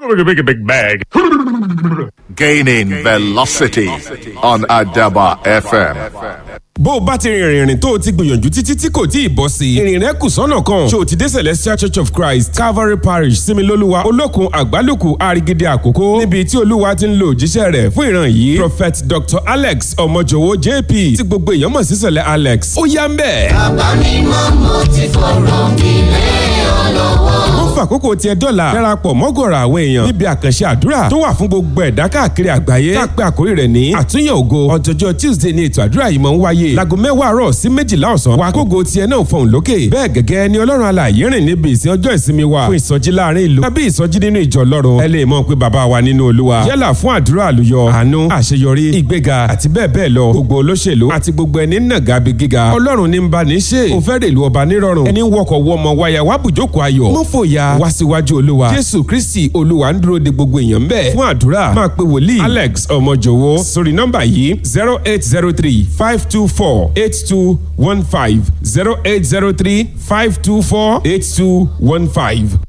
Make a big bag. Gaining velocity on Adaba FM. bó o bá ti rìnrìn rìn tó o ti gbìyànjú títí tí kò tí ì bọ́ sí i ìrìn rẹ kù sọ́nà kan ṣé o ti dé celestial church of christ calvary parish similoluwa olókun àgbálùkù àrigide àkókò níbi tí olúwa ti ń lo òjíṣẹ́ rẹ̀ fún ìran yìí prophet dr alex ọmọjọwọ jp tí gbogbo èèyàn mọ̀ sí sẹ̀lẹ̀ alex ó yá ń bẹ̀. bàbá mi mọ́ mo ti fọ̀rọ̀ mi lé ọ lọ́wọ́. ó fàkókò tiẹ̀ dọ́là darapọ̀ mọ́gọ̀rọ̀ àwọn èèyàn níbi àkànṣe àdúrà tó wà fún gbogbo ẹ̀dá káàkiri àgbáyé tá a pé àkórí rẹ̀ ní àtúnyẹ̀ ògo ọjọ́jọ́ tuesday ni ètò àdúrà yìí máa ń wáyé láago mẹ́wàá àárọ̀ sí méjìlá ọ̀sán wa kógo tiẹ̀ náà fọ̀hún lókè bẹ́ẹ̀ gẹ́gẹ́ ni ọlọ́run alààyè rìn níbi ìsìn ọjọ́ ìsinmi wa fún ìsọjí láàrin ìlú tàbí ìsọjí nínú ìjọ ọlọ́run ẹ lè mọ̀ pé bàbá wa nínú olúwa yálà fún àdúrà àlùyọ àánú àṣeyọrí ìgbéga àti bẹ́ẹ̀ bẹ́ẹ̀ lọ gbogbo olóṣèlú àti gbogbo ẹni nàgà bí gíga ọlọ́run ní ń bá ní ṣe ó fẹ́ rèlú ọba nírọ̀rùn ẹni wọkọ̀ wọmọ wáyà wá bùjókòó ayọ̀ mọ́ fòyà wá síwájú olúwa jésù kristi olúwa ń dúró de gbogbo èèyàn bẹ́ẹ̀ fún àdúrà máa pe wòlíì alex ọmọjọwọ sórí nọ́mbà yìí zero eight zero three five two four eight two one five zero eight zero three five two four eight two one five.